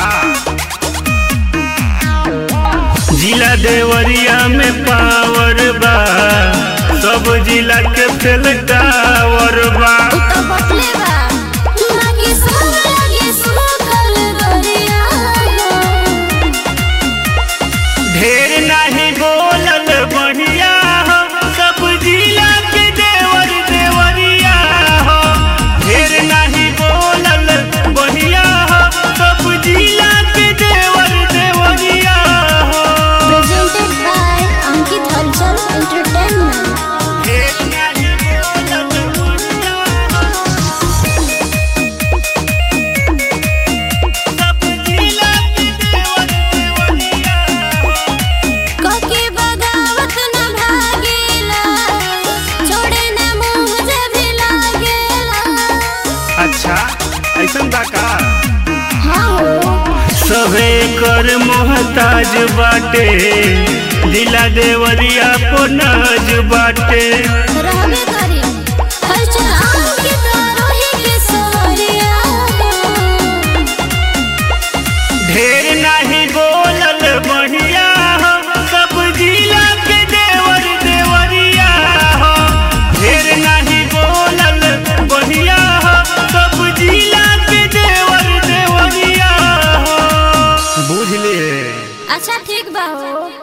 जिला देवरिया में पावर बा सब जिला के फेल टावर बा तो बटले बा लागे सुन लागे सुखल गरिया ढेर नहीं बोलल बढ़िया हो सब जिला के देवर देवरिया हो ढेर नहीं बोलल बढ़िया हो सब जिला के देवर देवरिया हो प्रेजेंटेड बाय अंकित हलचल एंटरटेनमेंट ढेर नहीं बोलल बढ़िया हो सब जिला के देवर देवरिया हो कके बगावत न भागेला छोड़े न मुंह जब लागेला अच्छा ऐसन बा का हाँ हो सभे कर मोहताज बाटे दिला देवरिया को नाज बाटे रहबे करी हलचल अंकित रोही के सवरिया ढेर नहीं बोलल बढ़िया हो सब जिला के देवर देवरिया हो ढेर नहीं बोलल बढ़िया हो सब जिला के देवर देवरिया हो बुझले अच्छा ठीक बा हो